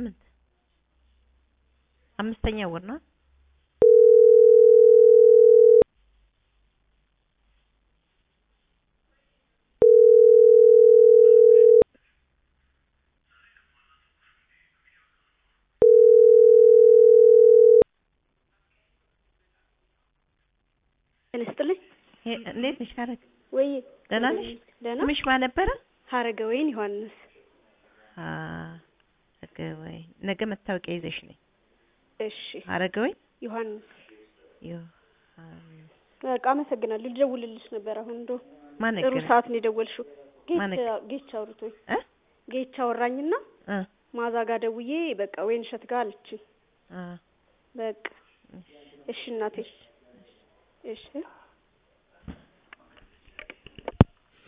ስምንት አምስተኛ ወር ነው ጤና ይስጥልኝ። ሄ- እንዴት ነሽ ሀረግ ወይ ደህና ነሽ ደህና ስምሽ ማን ነበረ ሀረገ ወይን ዮሐንስ። ሀረገወይ ነገ መታወቂያ ይዘሽ ነኝ እሺ ሀረገወይ ዮሐንስ ዮሐንስ በቃ አመሰግናለሁ። ልደውልልሽ ነበር አሁን እንደው ማን ጥሩ ነገረሽ ሰዓት ነው የደወልሽው። ማን ጌቻ ጌቻ አውርቶኝ እ ጌቻ አወራኝና እ ማዛ ጋር ደውዬ በቃ ወይን እሸት ጋር አለችኝ። አ በቃ እሺ እናቴ እሺ